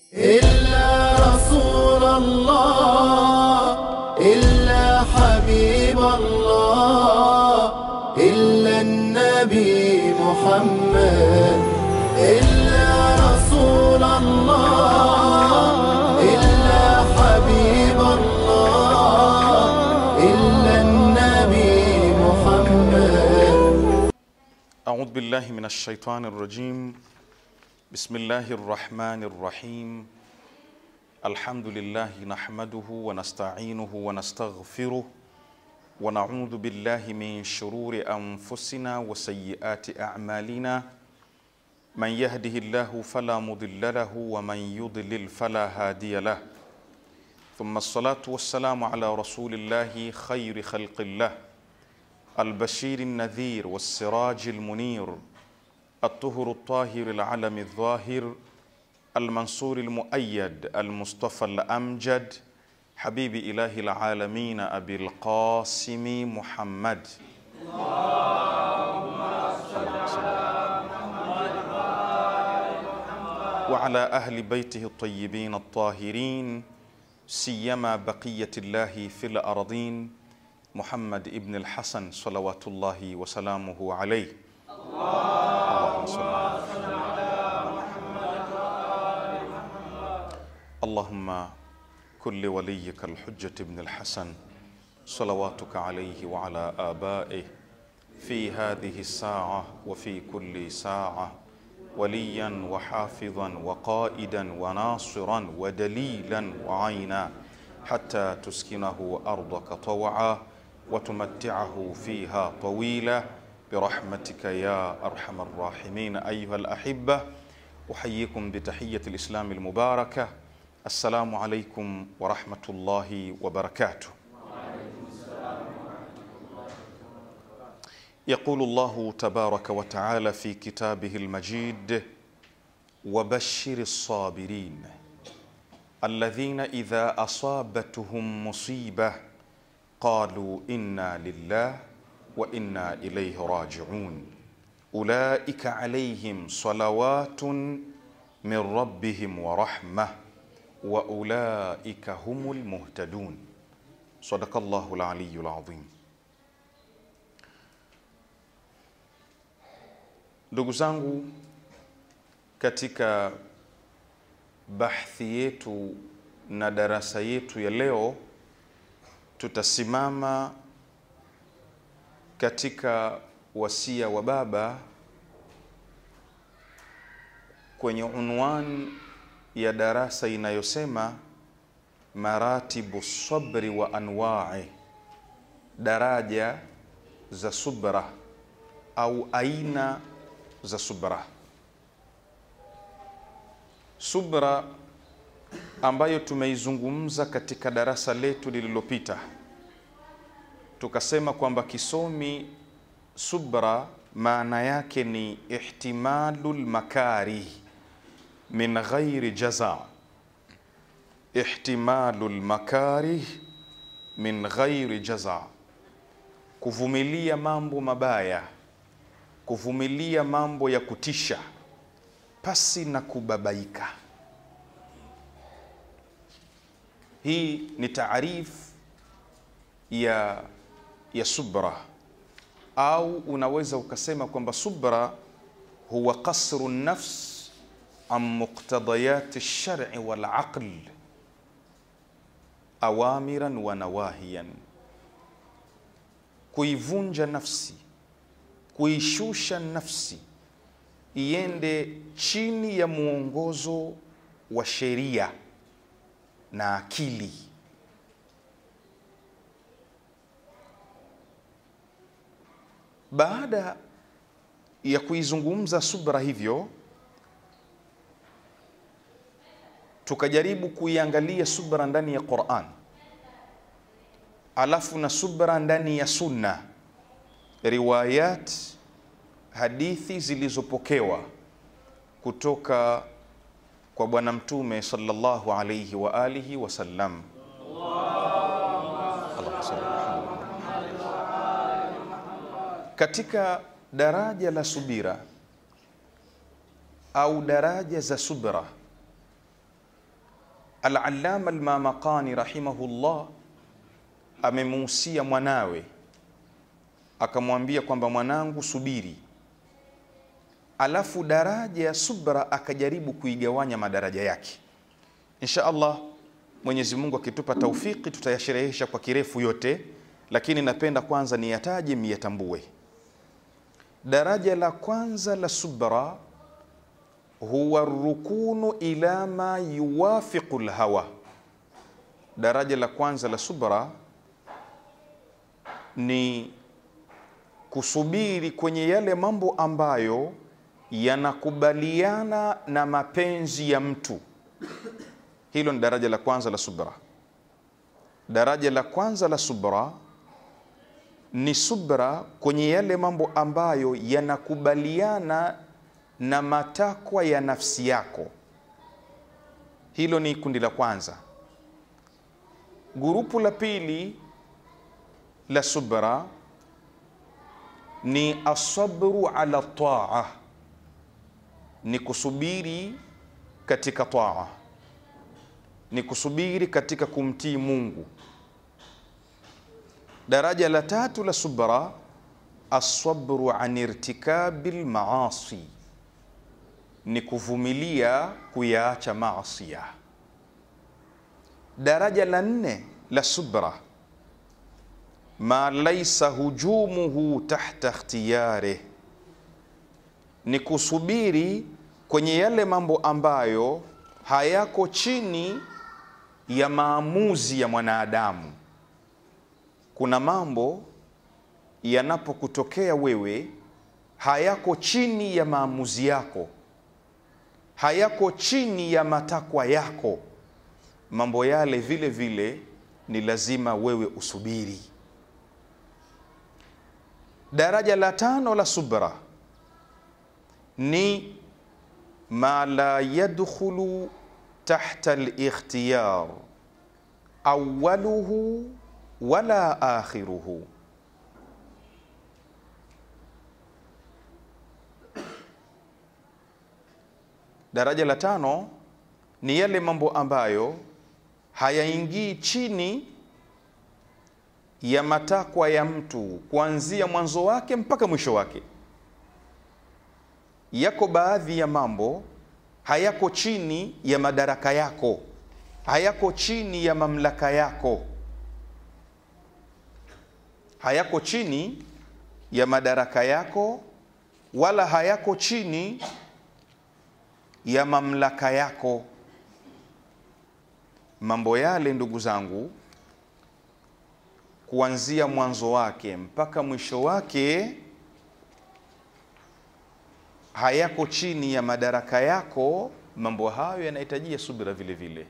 إلا رسول الله إلا حبيب الله إلا النبي محمد إلا رسول الله إلا حبيب الله إلا النبي محمد أعوذ بالله من الشيطان الرجيم بسم الله الرحمن الرحيم الحمد لله نحمده ونستعينه ونستغفره ونعوذ بالله من شرور أنفسنا وسيئات أعمالنا من يهده الله فلا مضل له ومن يضلل فلا هادي له ثم الصلاة والسلام على رسول الله خير خلق الله البشير النذير والسراج المنير الطهر الطاهر العلم الظاهر المنصور المؤيد المصطفى الأمجد حبيب إله العالمين أبي القاسم محمد وعلى أهل بيته الطيبين الطاهرين سيما بقية الله في الأرضين محمد ابن الحسن صلوات الله وسلامه عليه اللهم صل اللهم كل وليك الحجة ابن الحسن صلواتك عليه وعلى آبائه في هذه الساعة وفي كل ساعة وليا وحافظا وقائدا وناصرا ودليلا وعينا حتى تسكنه أرضك طوعا وتمتعه فيها طويلا برحمتك يا أرحم الراحمين أيها الأحبة أحييكم بتحية الإسلام المباركة السلام عليكم ورحمة الله وبركاته يقول الله تبارك وتعالى في كتابه المجيد وبشر الصابرين الذين إذا أصابتهم مصيبة قالوا إنا لله وإنا إليه راجعون أولئك عليهم صلوات من ربهم ورحمة وأولئك هم المهتدون صدق الله العلي العظيم Ndugu zangu, katika bahthi yetu na darasa yetu ya leo tutasimama katika wasia wa baba kwenye unwan ya darasa inayosema maratibu sabri wa anwa'i, daraja za subra au aina za subra. Subra ambayo tumeizungumza katika darasa letu lililopita, tukasema kwamba kisomi subra maana yake ni ihtimalu lmakarih min ghairi jaza, ihtimalu lmakarih min ghairi jaza, kuvumilia mambo mabaya kuvumilia mambo ya kutisha pasi na kubabaika. Hii ni taarif ya, ya subra, au unaweza ukasema kwamba subra huwa qasru nafs an muqtadayat lshari walaql awamiran wa nawahiyan, kuivunja nafsi kuishusha nafsi iende chini ya mwongozo wa sheria na akili. Baada ya kuizungumza subra hivyo, tukajaribu kuiangalia subra ndani ya Qur'an, alafu na subra ndani ya Sunna riwayat hadithi zilizopokewa kutoka kwa Bwana Mtume sallallahu alayhi wa alihi wasallam. Katika daraja la subira au daraja za subra Al-Allama Al-Mamaqani rahimahullah amemuhusia mwanawe akamwambia kwamba mwanangu, subiri. Alafu daraja ya subra akajaribu kuigawanya madaraja yake. Insha Allah, Mwenyezi Mungu akitupa taufiki tutayasherehesha kwa kirefu yote, lakini napenda kwanza niyataje miyatambue. Daraja la kwanza la subra huwa rukunu ila ma yuwafiqu lhawa. Daraja la kwanza la subra ni kusubiri kwenye yale mambo ambayo yanakubaliana na mapenzi ya mtu. Hilo ni daraja la kwanza la subra. Daraja la kwanza la subra ni subra kwenye yale mambo ambayo yanakubaliana na matakwa ya nafsi yako. Hilo ni kundi la kwanza. Gurupu la pili la subra ni asabru ala taa, ni kusubiri katika taa, ni kusubiri katika kumtii Mungu. Daraja la tatu la subra asabru an irtikabi lmaasi, ni kuvumilia kuyaacha maasia. Daraja la nne la subra ma laisa hujumuhu tahta ikhtiyarih, ni kusubiri kwenye yale mambo ambayo hayako chini ya maamuzi ya mwanadamu. Kuna mambo yanapokutokea wewe hayako chini ya maamuzi yako, hayako chini ya matakwa yako. Mambo yale vile vile ni lazima wewe usubiri. Daraja la tano la subra ni ma la yadkhulu tahta al-ikhtiyar awwaluhu wala akhiruhu. Daraja la tano ni yale mambo ambayo hayaingii chini ya matakwa ya mtu kuanzia mwanzo wake mpaka mwisho wake. Yako baadhi ya mambo hayako chini ya madaraka yako, hayako chini ya mamlaka yako, hayako chini ya madaraka yako, wala hayako chini ya mamlaka yako. Mambo yale ndugu zangu kuanzia mwanzo wake mpaka mwisho wake hayako chini ya madaraka yako. Mambo hayo yanahitajia subira vile vile,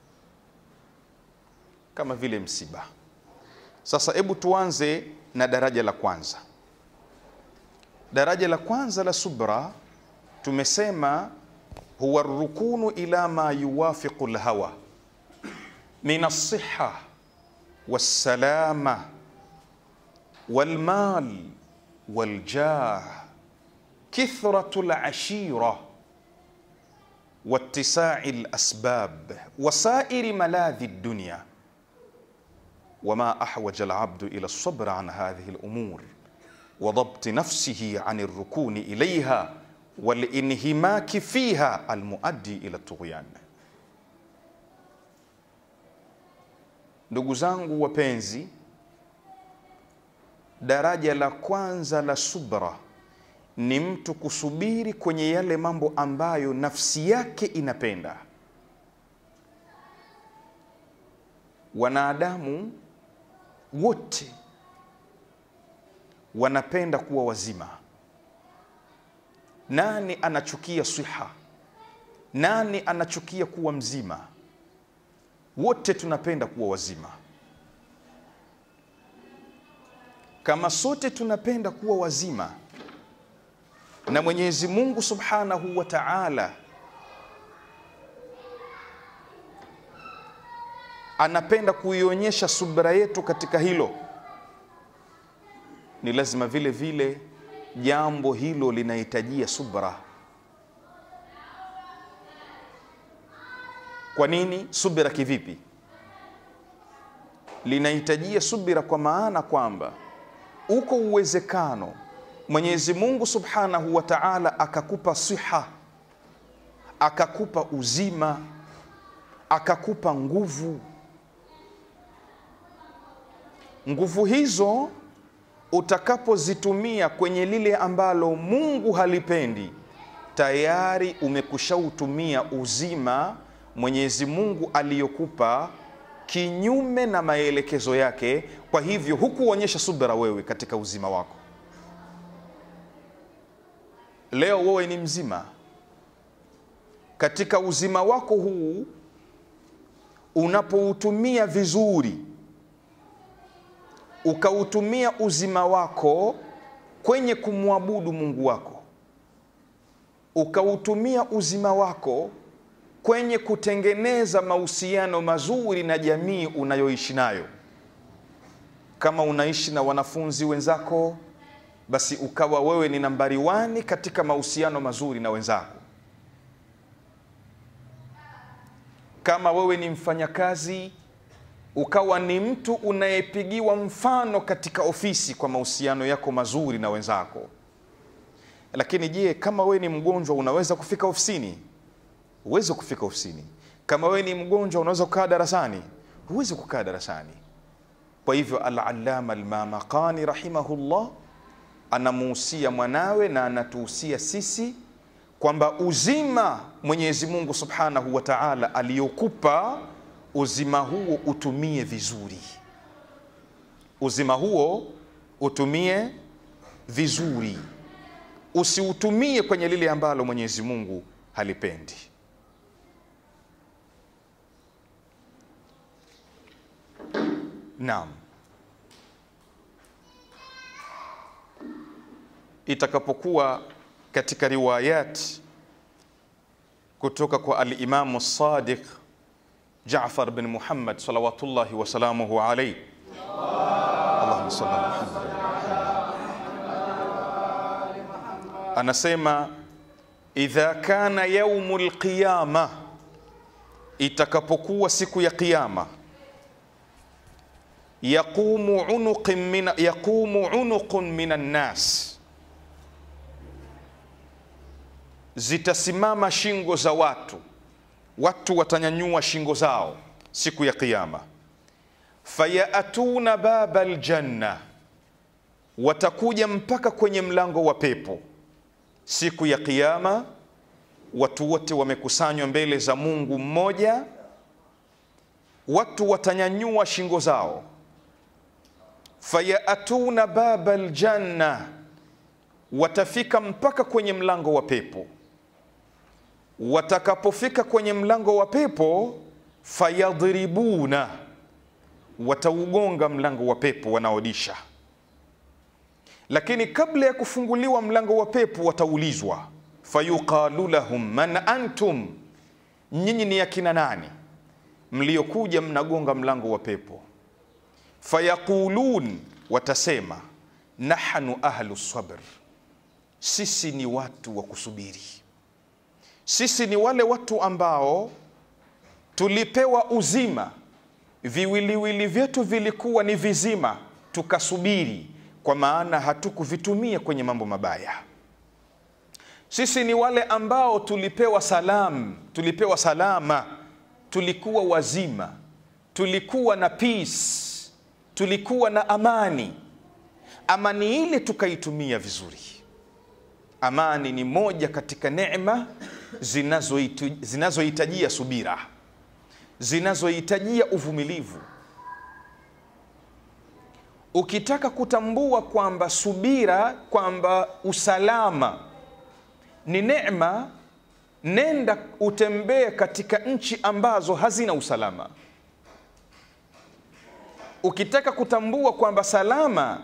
kama vile msiba. Sasa hebu tuanze na daraja la kwanza. Daraja la kwanza la subra tumesema huwa rukunu ila ma yuwafiqu lhawa min alsiha والسلامة والمال والجاه كثرة العشيرة واتساع الأسباب وسائر ملاذ الدنيا وما أحوج العبد إلى الصبر عن هذه الأمور وضبط نفسه عن الركون إليها والانهماك فيها المؤدي إلى الطغيان Ndugu zangu wapenzi, daraja la kwanza la subra ni mtu kusubiri kwenye yale mambo ambayo nafsi yake inapenda. Wanadamu wote wanapenda kuwa wazima. Nani anachukia siha? Nani anachukia kuwa mzima? Wote tunapenda kuwa wazima. Kama sote tunapenda kuwa wazima, na Mwenyezi Mungu Subhanahu wa Ta'ala anapenda kuionyesha subra yetu katika hilo, ni lazima vile vile jambo hilo linahitajia subra. Kwa nini? Subira kivipi? Linahitajia subira kwa maana kwamba uko uwezekano Mwenyezi Mungu Subhanahu wa Ta'ala akakupa siha, akakupa uzima, akakupa nguvu. Nguvu hizo utakapozitumia kwenye lile ambalo Mungu halipendi, tayari umekushautumia uzima Mwenyezi Mungu aliyokupa kinyume na maelekezo yake. Kwa hivyo hukuonyesha subira wewe katika uzima wako. Leo wewe ni mzima, katika uzima wako huu unapoutumia vizuri, ukautumia uzima wako kwenye kumwabudu Mungu wako, ukautumia uzima wako kwenye kutengeneza mahusiano mazuri na jamii unayoishi nayo. Kama unaishi na wanafunzi wenzako, basi ukawa wewe ni nambari wani katika mahusiano mazuri na wenzako. Kama wewe ni mfanyakazi, ukawa ni mtu unayepigiwa mfano katika ofisi kwa mahusiano yako mazuri na wenzako. Lakini je, kama wewe ni mgonjwa, unaweza kufika ofisini? Huwezi kufika ofisini. Kama wewe ni mgonjwa, unaweza kukaa darasani? Huwezi kukaa darasani. Kwa hivyo, Al-Allama Al-Mamaqani rahimahullah anamuhusia mwanawe na anatuhusia sisi kwamba uzima Mwenyezi Mungu Subhanahu wa Ta'ala aliyokupa uzima huo utumie vizuri, uzima huo utumie vizuri, usiutumie kwenye lile ambalo Mwenyezi Mungu halipendi. Naam. Itakapokuwa katika riwayat kutoka kwa al-Imamu Sadiq Jaafar bin Muhammad salawatullahi wasalamuhu alayhi, Allahumma salli ala Muhammad, anasema idha kana yaumul qiyama, itakapokuwa siku ya Kiyama yaqumu unuqun min yaqumu unuqun minan nas, zitasimama shingo za watu, watu watanyanyua shingo zao siku ya Kiyama. Fayatuna baba aljanna, watakuja mpaka kwenye mlango wa pepo siku ya Kiyama. Watu wote wamekusanywa mbele za Mungu mmoja, watu watanyanyua shingo zao fayatuna baba aljanna, watafika mpaka kwenye mlango wa pepo. Watakapofika kwenye mlango wa pepo, fayadhribuna, wataugonga mlango wa pepo wanaodisha. Lakini kabla ya kufunguliwa mlango wa pepo, wataulizwa fayuqalu lahum man antum, nyinyi ni akina nani mliokuja mnagonga mlango wa pepo? Fayaqulun, watasema nahnu ahlu sabr, sisi ni watu wa kusubiri, sisi ni wale watu ambao tulipewa uzima, viwiliwili vyetu vilikuwa ni vizima, tukasubiri, kwa maana hatukuvitumia kwenye mambo mabaya. Sisi ni wale ambao tulipewa salam, tulipewa salama, tulikuwa wazima, tulikuwa na peace tulikuwa na amani. Amani ile tukaitumia vizuri. Amani ni moja katika neema zinazohitajia subira, zinazohitajia uvumilivu. Ukitaka kutambua kwamba subira, kwamba usalama ni neema, nenda utembee katika nchi ambazo hazina usalama. Ukitaka kutambua kwamba salama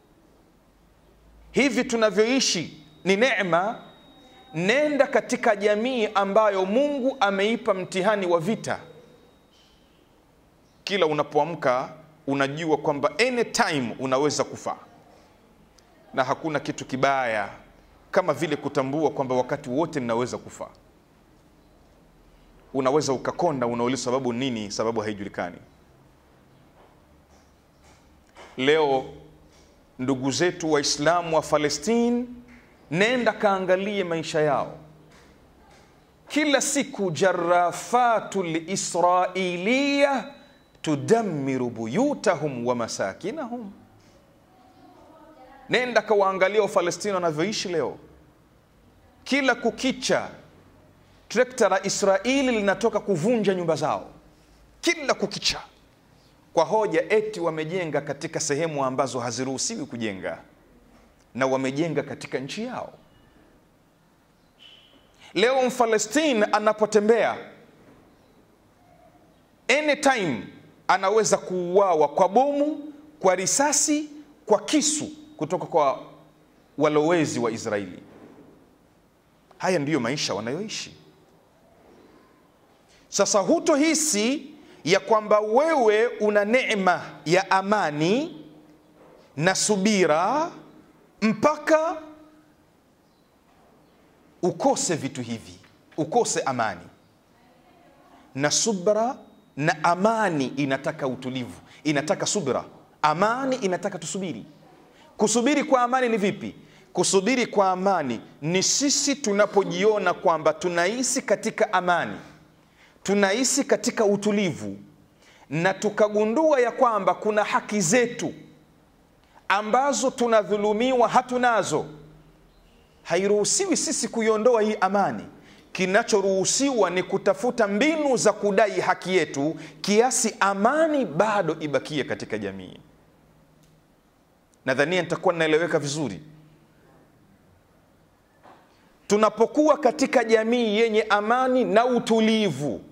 hivi tunavyoishi ni neema, nenda katika jamii ambayo Mungu ameipa mtihani wa vita. Kila unapoamka unajua kwamba anytime unaweza kufa, na hakuna kitu kibaya kama vile kutambua kwamba wakati wote ninaweza kufa. unaweza ukakonda, unauliza sababu nini? Sababu haijulikani. Leo ndugu zetu Waislamu wa Palestine, nenda kaangalie maisha yao kila siku, jarafatu lisrailiya tudammiru buyutahum wa masakinahum. Nenda kawaangalia Wafalestina wanavyoishi leo, kila kukicha trekta la Israeli linatoka kuvunja nyumba zao kila kukicha, kwa hoja eti wamejenga katika sehemu ambazo haziruhusiwi kujenga na wamejenga katika nchi yao. Leo Mfalestine anapotembea anytime anaweza kuuawa kwa bomu, kwa risasi, kwa kisu kutoka kwa walowezi wa Israeli. Haya ndiyo maisha wanayoishi. Sasa hutohisi ya kwamba wewe una neema ya amani na subira mpaka ukose vitu hivi, ukose amani na subra. Na amani inataka utulivu, inataka subra. Amani inataka tusubiri. Kusubiri kwa amani ni vipi? Kusubiri kwa amani ni sisi tunapojiona kwamba tunaishi katika amani, tunaishi katika utulivu, na tukagundua ya kwamba kuna haki zetu ambazo tunadhulumiwa hatunazo. Hairuhusiwi sisi kuiondoa hii amani. Kinachoruhusiwa ni kutafuta mbinu za kudai haki yetu, kiasi amani bado ibakie katika jamii. Nadhania nitakuwa ninaeleweka vizuri. Tunapokuwa katika jamii yenye amani na utulivu,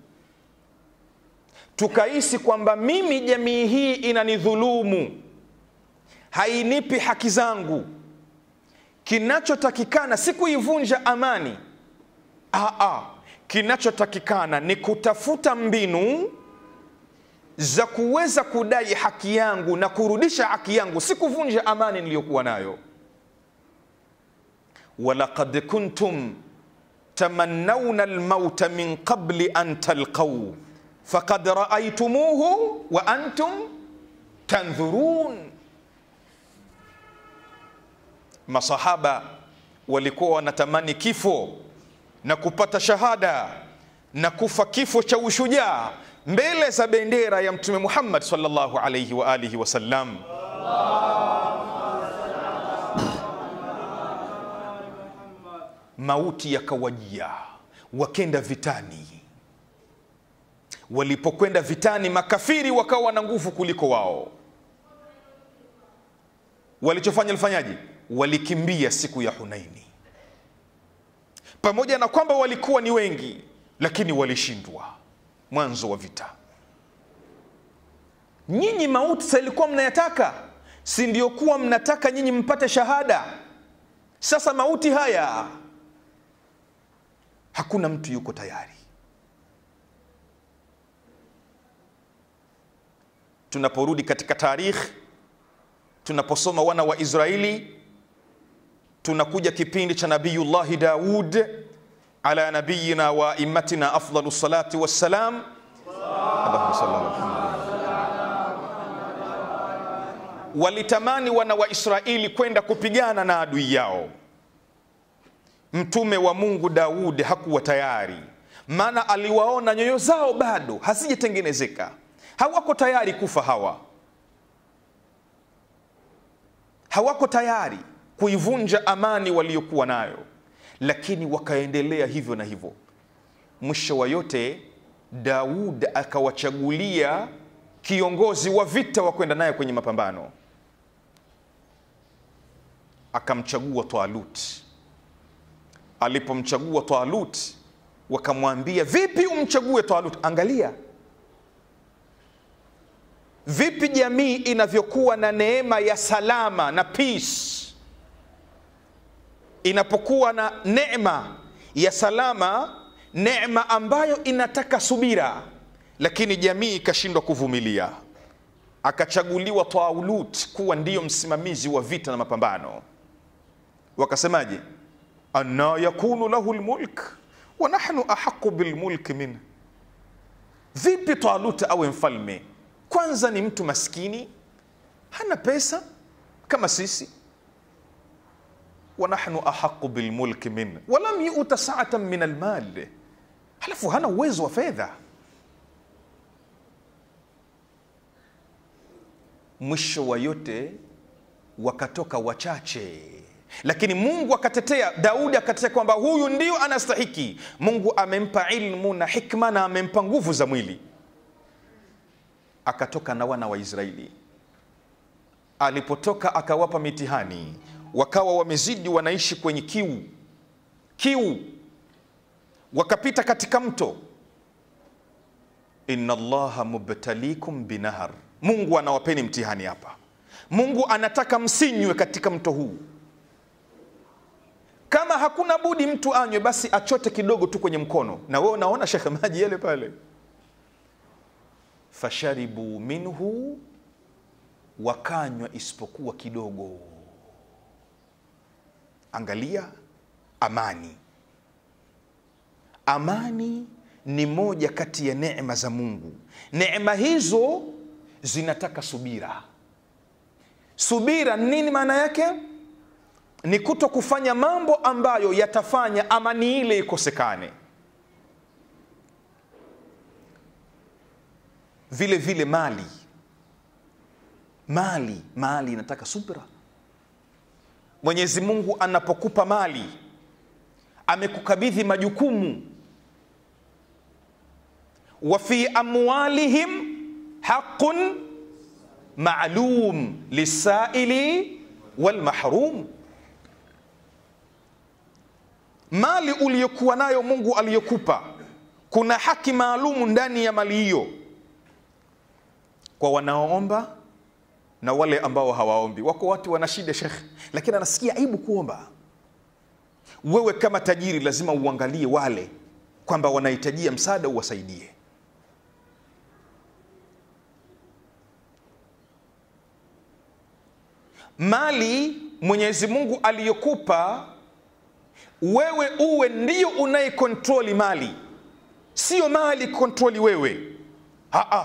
tukahisi kwamba mimi jamii hii inanidhulumu, hainipi haki zangu, kinachotakikana si kuivunja amani. Aa, kinachotakikana ni kutafuta mbinu za kuweza kudai haki yangu na kurudisha haki yangu, si kuvunja amani niliyokuwa nayo. walaqad kuntum tamannawna almauta min qabli an talqaw faqad raaitumuhu wa antum tandhurun. Masahaba walikuwa wanatamani kifo na kupata shahada na kufa kifo cha ushujaa mbele za bendera ya Mtume Muhammad sallallahu alayhi wa alihi wasallam. Mauti yakawajia, wakenda vitani. Walipokwenda vitani, makafiri wakawa na nguvu kuliko wao. Walichofanya lifanyaje? Walikimbia siku ya Hunaini pamoja na kwamba walikuwa ni wengi, lakini walishindwa mwanzo wa vita. Nyinyi mauti sa ilikuwa mnayataka, si ndio? Kuwa mnataka nyinyi mpate shahada. Sasa mauti haya hakuna mtu yuko tayari. Tunaporudi katika tarikhi, tunaposoma wana wa Israeli tunakuja kipindi cha Nabiyullahi Daud ala nabiyina wa immatina afdalu salati wassalam. Allahumma salli ala Muhammad. Walitamani wana wa Israeli kwenda kupigana na adui yao. Mtume wa Mungu Daud hakuwa tayari, maana aliwaona nyoyo zao bado hazijatengenezeka, hawako tayari kufa. Hawa hawako tayari kuivunja amani waliokuwa nayo, lakini wakaendelea hivyo na hivyo. Mwisho wa yote, Daud akawachagulia kiongozi wa vita wa kwenda naye kwenye mapambano, akamchagua Talut. Alipomchagua Talut, wakamwambia vipi umchague Talut? Angalia vipi jamii inavyokuwa na neema ya salama na peace inapokuwa na neema ya salama, neema ambayo inataka subira, lakini jamii ikashindwa kuvumilia, akachaguliwa Taulut kuwa ndiyo msimamizi wa vita na mapambano. Wakasemaje? anna yakunu lahu lmulk wa nahnu ahaqu bilmulki min, Vipi Talut awe mfalme? Kwanza ni mtu maskini, hana pesa kama sisi. wa nahnu ahaqu bilmulki min walam yuta saatan min almal, halafu hana uwezo wa fedha. Mwisho wa yote wakatoka wachache, lakini Mungu akatetea Daudi, akatetea kwamba huyu ndio anastahiki. Mungu amempa ilmu na hikma na amempa nguvu za mwili, akatoka na wana wa Israeli. Alipotoka akawapa mitihani, wakawa wamezidi, wanaishi kwenye kiu kiu, wakapita katika mto. inna Allaha mubtalikum binahar, Mungu anawapeni mtihani hapa. Mungu anataka msinywe katika mto huu. Kama hakuna budi mtu anywe, basi achote kidogo tu kwenye mkono, na wewe unaona shekhe, maji yale pale. Fasharibu minhu, wakanywa isipokuwa kidogo. Angalia amani. Amani ni moja kati ya neema za Mungu. Neema hizo zinataka subira. Subira nini maana yake? Ni kuto kufanya mambo ambayo yatafanya amani ile ikosekane. Vile vile mali, mali, mali inataka subira. Mwenyezi Mungu anapokupa mali, amekukabidhi majukumu. wa fi amwalihim haqqun maalum lisaili walmahrum, mali uliyokuwa nayo Mungu aliyokupa, kuna haki maalumu ndani ya mali hiyo kwa wanaoomba na wale ambao hawaombi. Wako watu wana shida shekhe, lakini anasikia aibu kuomba. Wewe kama tajiri lazima uangalie wale kwamba wanahitajia msaada, uwasaidie. Mali Mwenyezi Mungu aliyokupa wewe, uwe ndio unayekontroli mali, sio mali kontroli wewe. Aa,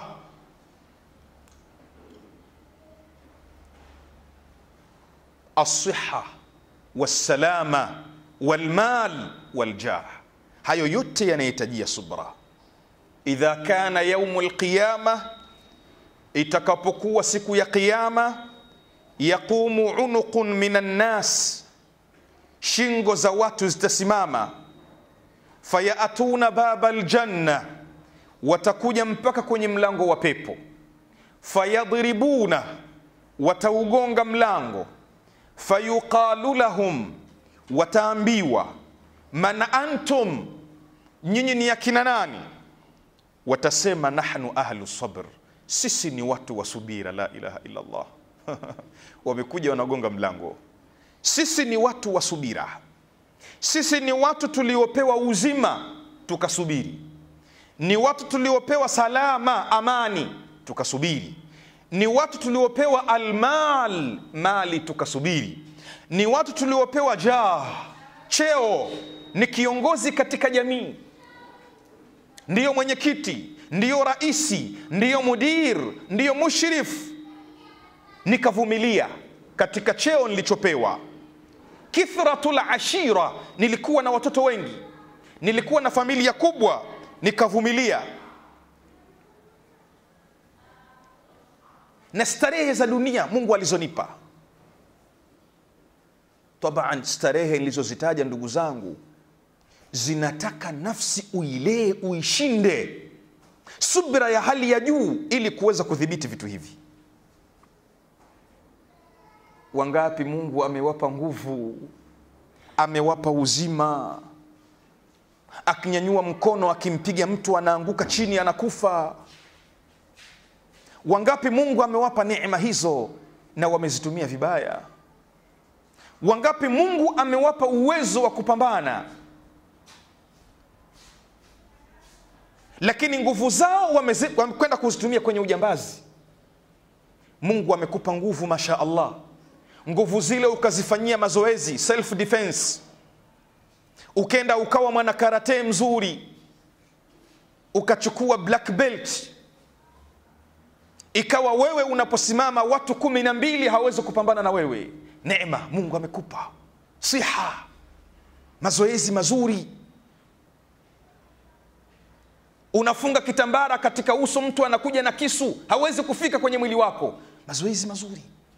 alsiha wassalama walmal waljah, hayo yote yanahitajia subra. Idha kana yaumu lqiyama, itakapokuwa siku ya Qiyama yaqumu unuqun min annas, shingo za watu zitasimama. Fayatuna baba aljanna, watakuja mpaka kwenye mlango wa pepo. Fayadribuna, wataugonga mlango. Fayuqalu lahum, wataambiwa man antum, nyinyi ni akina nani? Watasema nahnu ahlu sabr, sisi ni watu wa subira. La ilaha illa Allah wamekuja wanagonga mlango. Sisi ni watu wa subira, sisi ni watu tuliopewa uzima tukasubiri, ni watu tuliopewa salama, amani tukasubiri, ni watu tuliopewa almal, mali tukasubiri, ni watu tuliopewa jah, cheo, ni kiongozi katika jamii, ndiyo mwenyekiti, ndiyo raisi, ndiyo mudir, ndiyo mushrif nikavumilia katika cheo nilichopewa. Kithratul ashira, nilikuwa na watoto wengi, nilikuwa na familia kubwa, nikavumilia. Na starehe za dunia Mungu alizonipa, taban, starehe nilizozitaja ndugu zangu, zinataka nafsi uilee, uishinde, subira ya hali ya juu, ili kuweza kudhibiti vitu hivi. Wangapi Mungu amewapa nguvu, amewapa uzima, akinyanyua mkono akimpiga mtu anaanguka chini anakufa. Wangapi Mungu amewapa neema hizo na wamezitumia vibaya? Wangapi Mungu amewapa uwezo wa kupambana, lakini nguvu zao wamekwenda kuzitumia kwenye ujambazi. Mungu amekupa nguvu, masha Allah nguvu zile ukazifanyia mazoezi self defense, ukenda ukawa mwana karate mzuri, ukachukua black belt ikawa wewe unaposimama watu kumi na mbili hawawezi kupambana na wewe neema mungu amekupa siha mazoezi mazuri unafunga kitambara katika uso mtu anakuja na kisu hawezi kufika kwenye mwili wako mazoezi mazuri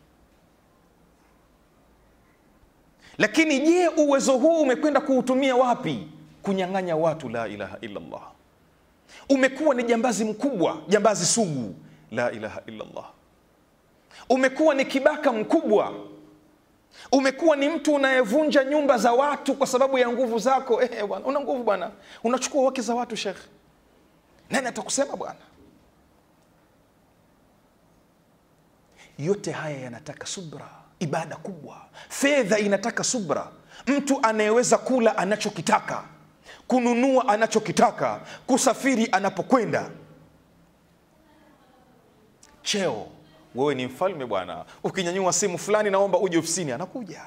lakini je uwezo huu umekwenda kuutumia wapi kunyang'anya watu la ilaha illallah umekuwa ni jambazi mkubwa jambazi sugu la ilaha illallah umekuwa ni kibaka mkubwa umekuwa ni mtu unayevunja nyumba za watu kwa sababu ya nguvu zako eh, bwana una nguvu bwana unachukua wake za watu shekh nani atakusema bwana yote haya yanataka subra ibada kubwa fedha inataka subra mtu anayeweza kula anachokitaka kununua anachokitaka kusafiri anapokwenda cheo wewe ni mfalme bwana ukinyanyua simu fulani naomba uje ofisini anakuja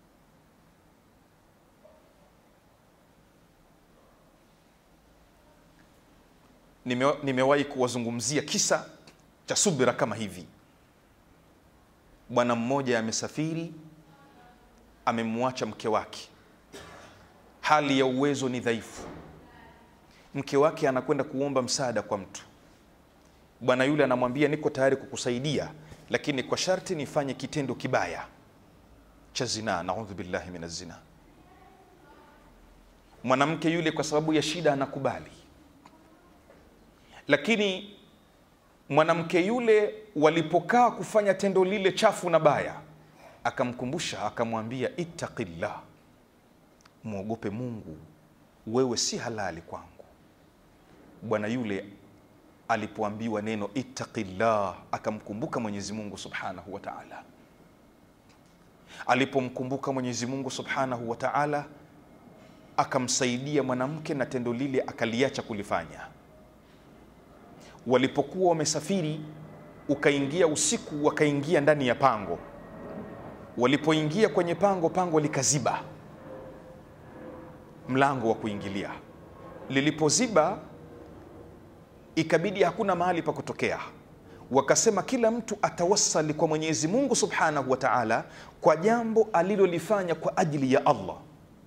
Nime, nimewahi kuwazungumzia kisa cha subira kama hivi bwana mmoja amesafiri amemwacha mke wake hali ya uwezo ni dhaifu mke wake anakwenda kuomba msaada kwa mtu bwana yule anamwambia niko tayari kukusaidia lakini kwa sharti nifanye kitendo kibaya cha zinaa naudhu billahi min zina mwanamke yule kwa sababu ya shida anakubali lakini mwanamke yule walipokaa kufanya tendo lile chafu na baya akamkumbusha akamwambia ittaqillah mwogope mungu wewe si halali kwangu bwana yule alipoambiwa neno ittaqillah akamkumbuka mwenyezi mungu subhanahu wa taala alipomkumbuka mwenyezi mungu subhanahu wa taala akamsaidia mwanamke na tendo lile akaliacha kulifanya walipokuwa wamesafiri ukaingia usiku wakaingia ndani ya pango walipoingia kwenye pango pango likaziba mlango wa kuingilia lilipoziba ikabidi hakuna mahali pa kutokea wakasema kila mtu atawasali kwa mwenyezi mungu subhanahu wa taala kwa jambo alilolifanya kwa ajili ya allah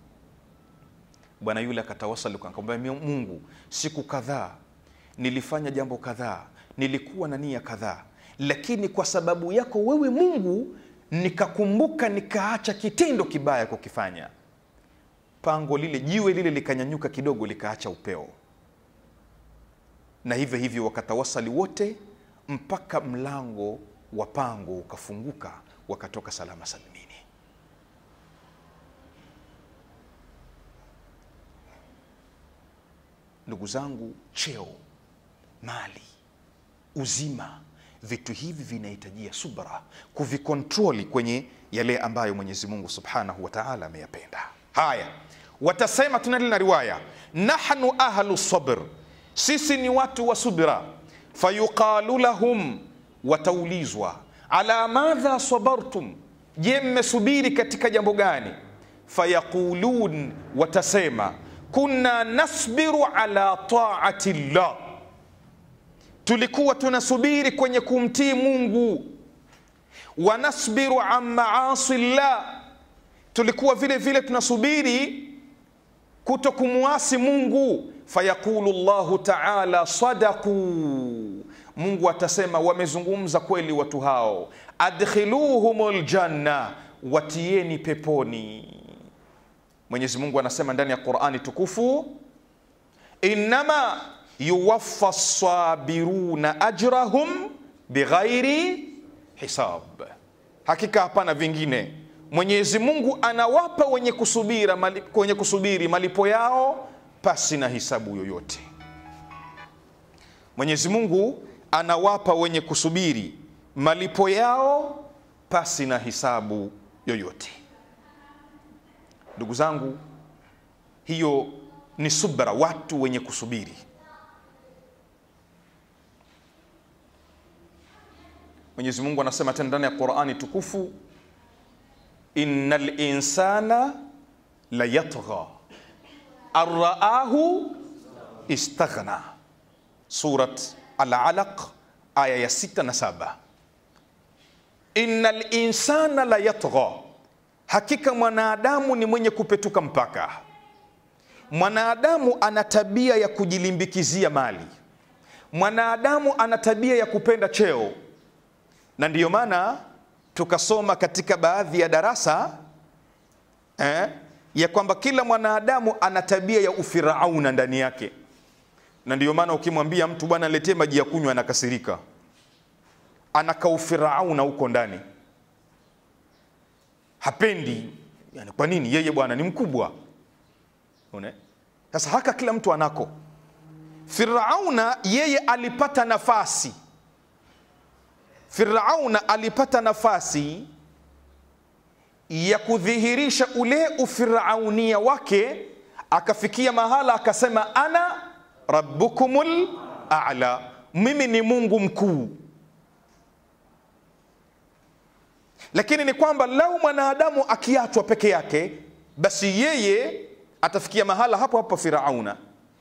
bwana yule akatawasali akamwambia mungu siku kadhaa nilifanya jambo kadhaa nilikuwa na nia kadhaa lakini kwa sababu yako wewe mungu nikakumbuka nikaacha kitendo kibaya kukifanya pango lile jiwe lile likanyanyuka kidogo likaacha upeo na hivyo hivyo wakatawasali wote mpaka mlango wa pango ukafunguka wakatoka salama salimini ndugu zangu cheo mali uzima vitu hivi vinahitajia subra kuvikontroli kwenye yale ambayo mwenyezi mungu subhanahu wa taala ameyapenda haya watasema tunali na riwaya nahnu ahlu sabr sisi ni watu wa subira fayuqalu lahum wataulizwa ala madha sabartum je mmesubiri katika jambo gani fayaqulun watasema kunna nasbiru ala taati llah tulikuwa tunasubiri kwenye kumtii mungu wanasbiru an maasi llah tulikuwa vile vile tunasubiri kuto kumwasi mungu fayaqulu llahu taala sadaquu mungu atasema wamezungumza kweli watu hao adkhiluhum ljanna watieni peponi mwenyezi mungu anasema ndani ya qurani tukufu innama yuwaffa sabiruna ajrahum bighairi hisab hakika hapana vingine mwenyezi mungu anawapa wenye kusubira mali, wenye kusubiri malipo yao pasi na hisabu yoyote mwenyezi mungu anawapa wenye kusubiri malipo yao pasi na hisabu yoyote ndugu zangu hiyo ni subra watu wenye kusubiri mwenyezi mungu anasema tena ndani ya qurani tukufu ina linsana la yatgha arraahu istaghna surat Al-Alaq aya ya sita na saba innal insana la yatgha, hakika mwanadamu ni mwenye kupetuka mpaka. Mwanadamu ana tabia ya kujilimbikizia mali, mwanadamu ana tabia ya kupenda cheo, na ndiyo maana tukasoma katika baadhi ya darasa eh, ya kwamba kila mwanadamu ana tabia ya ufirauna ndani yake, na ndiyo maana ukimwambia mtu bwana, letee maji ya kunywa, anakasirika, anakaufirauna huko ndani, hapendi. Yani, kwa nini? Yeye bwana ni mkubwa. Unaona? Sasa haka kila mtu anako. Firauna yeye alipata nafasi, Firauna alipata nafasi ya kudhihirisha ule ufiraunia wake, akafikia mahala akasema, ana rabbukumul a'la, mimi ni Mungu mkuu. Lakini ni kwamba lau mwanadamu akiachwa peke yake, basi yeye atafikia mahala hapo hapo Firauna,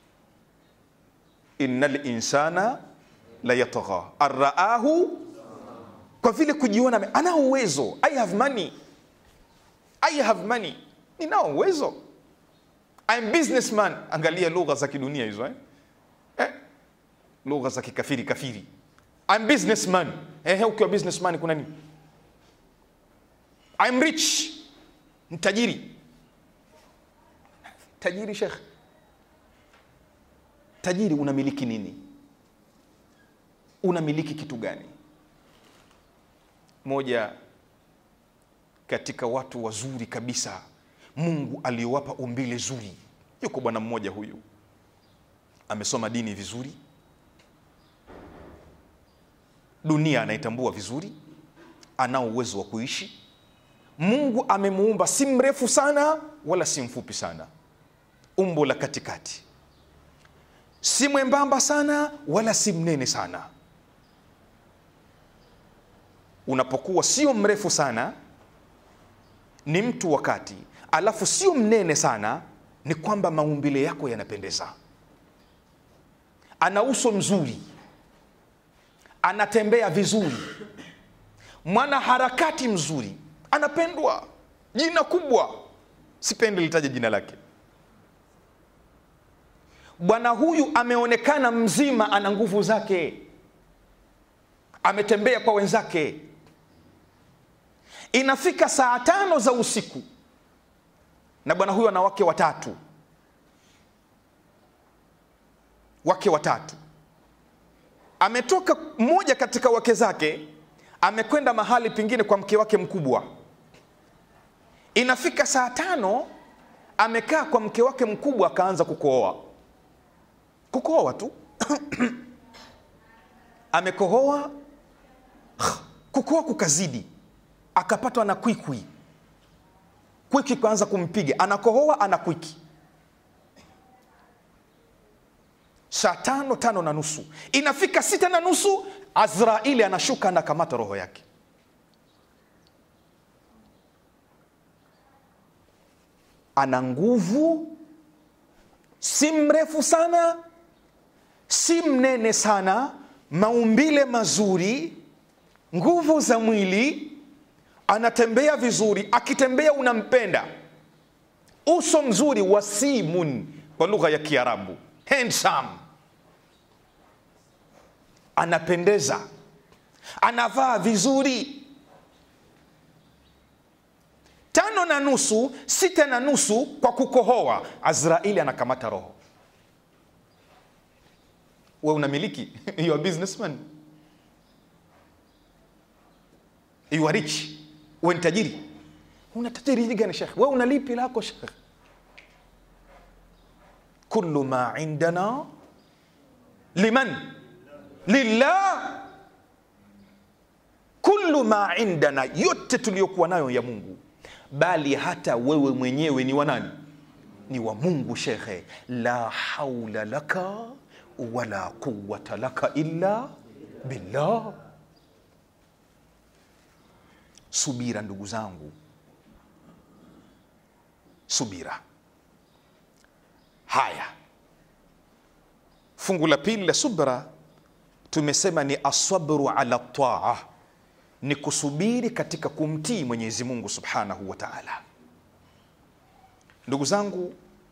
innal insana la yatgha arraahu, kwa vile kujiona ana uwezo, I have money I have money, ninao uwezo, I'm businessman. Angalia lugha za kidunia hizo eh? Eh? lugha za kikafiri kafiri, I'm businessman. Eh, ukiwa businessman kuna nini? I'm rich, mtajiri. Tajiri shekh, tajiri, unamiliki nini? Unamiliki kitu gani? Moja katika watu wazuri kabisa Mungu aliowapa umbile zuri, yuko bwana mmoja huyu, amesoma dini vizuri, dunia anaitambua vizuri, anao uwezo wa kuishi. Mungu amemuumba si mrefu sana wala si mfupi sana, umbo la katikati, si mwembamba sana wala si mnene sana. Unapokuwa sio mrefu sana ni mtu wakati, alafu sio mnene sana, ni kwamba maumbile yako yanapendeza. Ana uso mzuri, anatembea vizuri, mwana harakati mzuri, anapendwa, jina kubwa, sipendi litaje jina lake. Bwana huyu ameonekana mzima, ana nguvu zake, ametembea kwa wenzake Inafika saa tano za usiku na bwana huyu ana wake watatu, wake watatu. Ametoka mmoja katika wake zake, amekwenda mahali pengine kwa mke wake mkubwa. Inafika saa tano, amekaa kwa mke wake mkubwa, akaanza kukohoa, kukohoa tu amekohoa, kukohoa kukazidi akapatwa na kwikwi, kwiki kaanza kumpiga, anakohoa ana kwiki. Saa tano tano na nusu inafika sita na nusu Azraili anashuka anakamata roho yake. Ana nguvu, si mrefu sana, si mnene sana, maumbile mazuri, nguvu za mwili anatembea vizuri, akitembea unampenda, uso mzuri, wasimun kwa lugha ya Kiarabu, handsome, anapendeza, anavaa vizuri. Tano na nusu, sita na nusu, kwa kukohoa, Azraili anakamata roho. We unamiliki you are businessman, you are rich we ni tajiri. Una tajiri gani shekh? We una lipi lako shekh? kullu ma indana liman lillah, kullu ma indana, yote tuliyokuwa nayo ya Mungu, bali hata wewe mwenyewe ni wa nani? Ni wa Mungu shekhe. La haula laka wala quwwata laka illa billah. Subira ndugu zangu, subira. Haya, Fungu la pili la subra tumesema ni asabru ala taa, ni kusubiri katika kumtii Mwenyezi Mungu subhanahu wa taala. Ndugu zangu,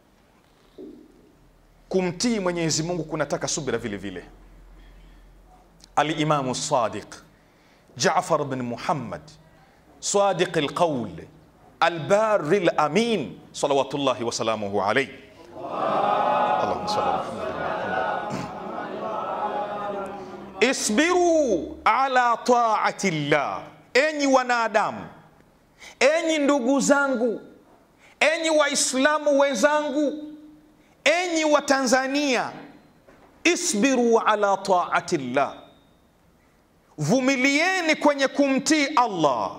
kumtii Mwenyezi Mungu kunataka subira vile vile. Alimamu Sadiq Jaafar bin Muhammad Sadiq alqaul albari alamin salawatullahi wasalamuhu alayhi Allahumma salli ala Muhammad. Isbiru ala taati llah, enyi wanadamu, enyi ndugu zangu, enyi Waislamu wenzangu, enyi wa Tanzania, isbiru ala taati llah, vumilieni kwenye kumtii Allah.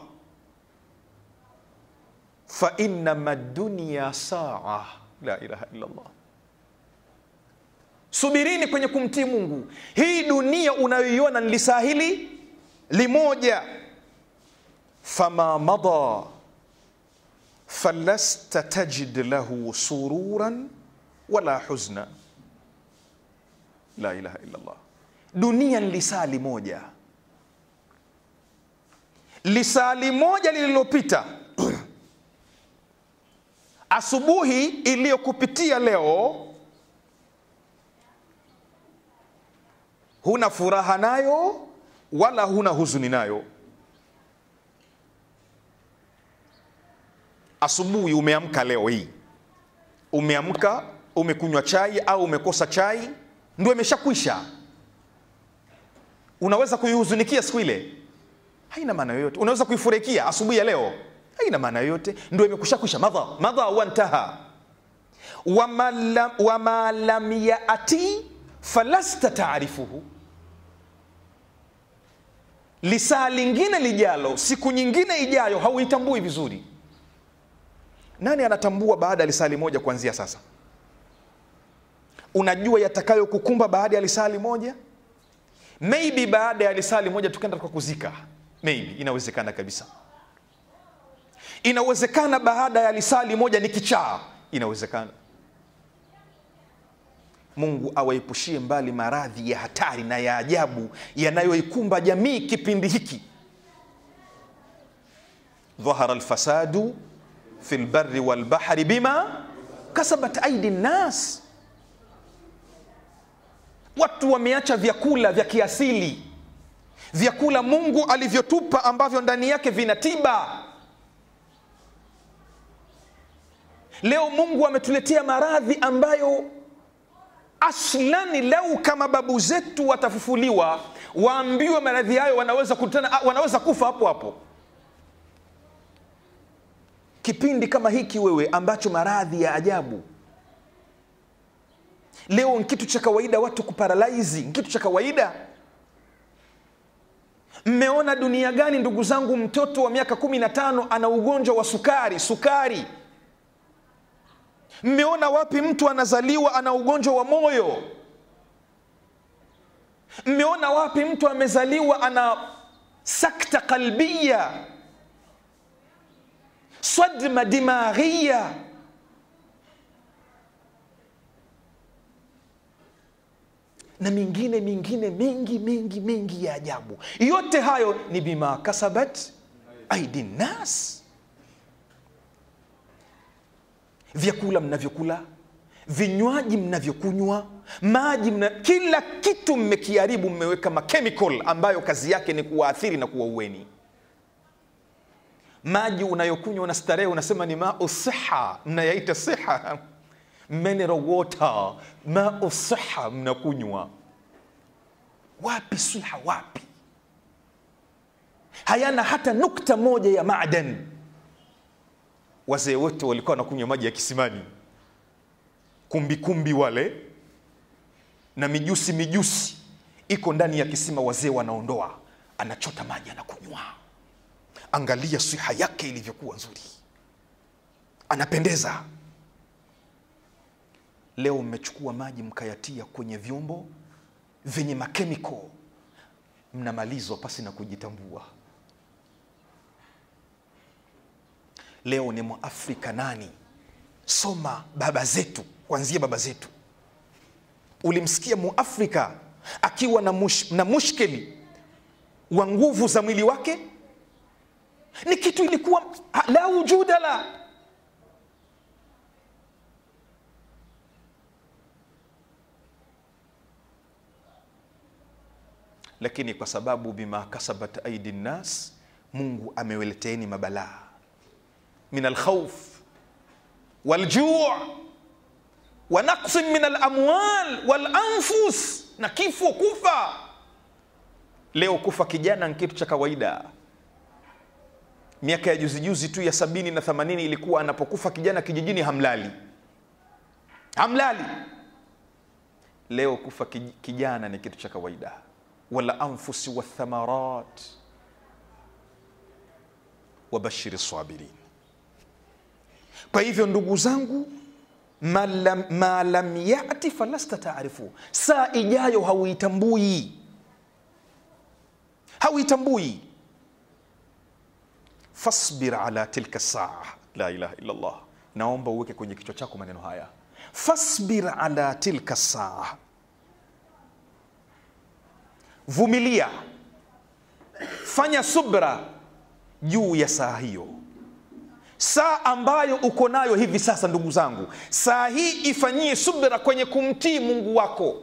Fa innama dunya saa, la ilaha illa Allah. Subirini kwenye kumtii Mungu. Hii dunia unayoiona ni lisahili limoja. Fama mada falasta tajid lahu sururan wala huzna. La ilaha illa Allah. Dunia ni lisaa limoja, lisaa limoja lililopita asubuhi iliyokupitia leo huna furaha nayo wala huna huzuni nayo. Asubuhi umeamka leo hii, umeamka umekunywa chai au umekosa chai, ndio imeshakwisha. Unaweza kuihuzunikia siku ile, haina maana yoyote. Unaweza kuifurahikia asubuhi ya leo, haina maana yoyote, ndio imekushakwisha. madha madha wantaha wama lam, wama lam yati falasta taarifuhu lisaa lingine lijalo, siku nyingine ijayo, hauitambui vizuri. Nani anatambua baada ya lisali moja kuanzia sasa? Unajua yatakayokukumba baada ya lisali moja? Maybe baada ya lisali moja tukaenda kwa kuzika, maybe inawezekana kabisa. Inawezekana baada ya lisali moja ni kichaa, inawezekana. Mungu awaepushie mbali maradhi ya hatari na ya ajabu yanayoikumba jamii kipindi hiki. dhahara alfasadu fi lbari walbahri bima kasabat aidi nnas, watu wameacha vyakula vya kiasili, vyakula Mungu alivyotupa ambavyo ndani yake vina tiba. Leo Mungu ametuletea maradhi ambayo aslani lau kama babu zetu watafufuliwa waambiwe maradhi hayo wanaweza kutana, wanaweza kufa hapo hapo. Kipindi kama hiki wewe, ambacho maradhi ya ajabu leo ni kitu cha kawaida, watu kuparalaizi ni kitu cha kawaida. Mmeona dunia gani ndugu zangu? Mtoto wa miaka kumi na tano ana ugonjwa wa sukari, sukari Mmeona wapi mtu anazaliwa ana ugonjwa wa moyo? Mmeona wapi mtu amezaliwa ana sakta qalbiya, sadma dimaghiya? na mingine mingine mengi mengi mengi ya ajabu. Yote hayo ni bima kasabat aidi nas vyakula mnavyokula, vinywaji mnavyokunywa, maji mna, kila kitu mmekiharibu, mmeweka machemical ambayo kazi yake ni kuwaathiri na kuwaueni. Maji unayokunywa una starehe, unasema ni mau siha, mnayaita siha, mineral water, mau siha mnakunywa. Wapi siha? Wapi? hayana hata nukta moja ya madani wazee wote walikuwa wanakunywa maji ya kisimani, kumbikumbi wale na mijusi mijusi iko ndani ya kisima, wazee wanaondoa, anachota maji anakunywa. Angalia siha yake ilivyokuwa nzuri, anapendeza. Leo mmechukua maji mkayatia kwenye vyombo vyenye makemiko, mnamalizwa pasi na kujitambua. Leo ni Mwafrika nani? Soma baba zetu, kuanzia baba zetu, ulimsikia muafrika akiwa na, mush, na mushkeli wa nguvu za mwili wake ni kitu ilikuwa la wujuda la lakini kwa sababu bima kasabat aidi nnas mungu ameweleteeni mabalaa min alkhauf waljuu wa naqsin min alamwal walanfus na kifo kufa leo kufa kijana ni kitu cha kawaida miaka ya juzi juzi tu ya sabini na themanini ilikuwa anapokufa kijana kijijini hamlali hamlali leo kufa kij- kijana ni kitu cha kawaida wala anfusi wathamarat wabashiri sabirin kwa hivyo ndugu zangu ma lam, ma lam yati falasta taarifu saa ijayo hauitambui hauitambui fasbir ala tilka saa la ilaha illa allah naomba uweke kwenye kichwa chako maneno haya fasbir ala tilka saa vumilia fanya subra juu ya saa hiyo saa ambayo uko nayo hivi sasa ndugu zangu saa hii ifanyie subra kwenye kumtii mungu wako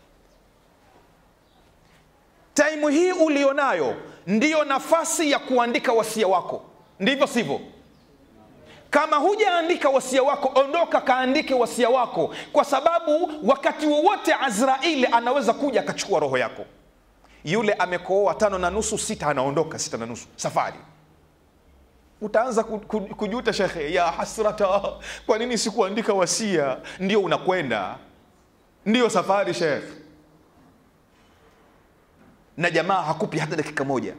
taimu hii ulionayo ndiyo nafasi ya kuandika wasia wako ndivyo sivyo kama hujaandika wasia wako ondoka kaandike wasia wako kwa sababu wakati wowote azraili anaweza kuja akachukua roho yako yule amekooa tano na nusu sita anaondoka sita na nusu safari utaanza ku- ku- kujuta shekhe ya hasrata kwa nini sikuandika wasia ndio unakwenda ndio safari shekhe na jamaa hakupi hata dakika moja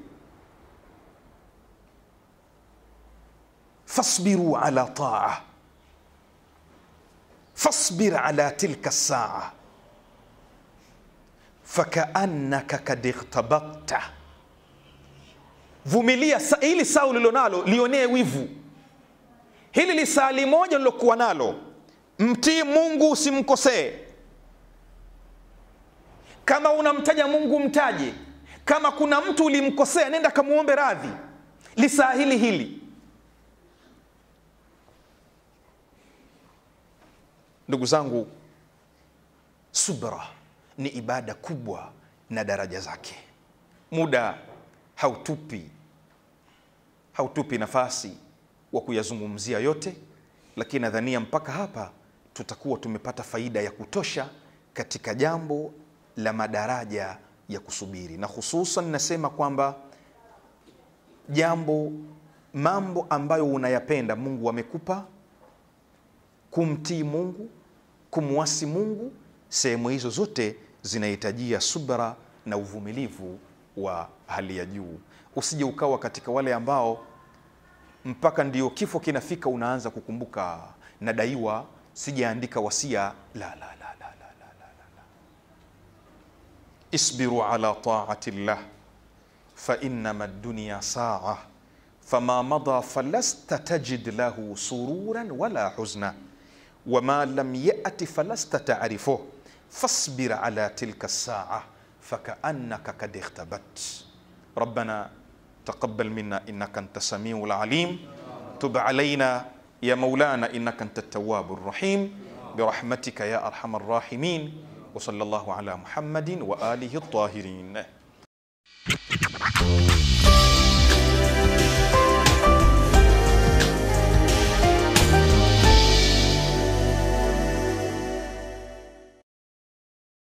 fasbiru ala taa fasbir ala tilka saa fakaannaka kad ightabakta vumilia sa, hili saa ulilonalo lionee wivu hili lisali moja lilokuwa nalo mtii mungu usimkosee kama unamtaja mungu mtaje kama kuna mtu ulimkosea nenda kamwombe radhi lisaa hili hili ndugu zangu subra ni ibada kubwa na daraja zake muda hautupi hautupi nafasi wa kuyazungumzia yote lakini nadhania mpaka hapa tutakuwa tumepata faida ya kutosha katika jambo la madaraja ya kusubiri na hususan nasema kwamba jambo mambo ambayo unayapenda mungu amekupa kumtii mungu kumwasi mungu sehemu hizo zote zinahitajia subra na uvumilivu wa hali ya juu usije ukawa katika wale ambao mpaka ndio kifo kinafika unaanza kukumbuka nadaiwa sijaandika wasia la la la la la la la la la isbiru ala taati llah فإنما الدنيا ساعة فما مضى فلست تجد له سرورا ولا حزنا وما لم يأت فلست تعرفه فاصبر على تلك الساعة فكأنك قد اختبت ربنا تقبل منا إنك أنت السميع العليم تب علينا يا مولانا إنك أنت التواب الرحيم برحمتك يا أرحم الراحمين وصلى الله على محمد وآله الطاهرين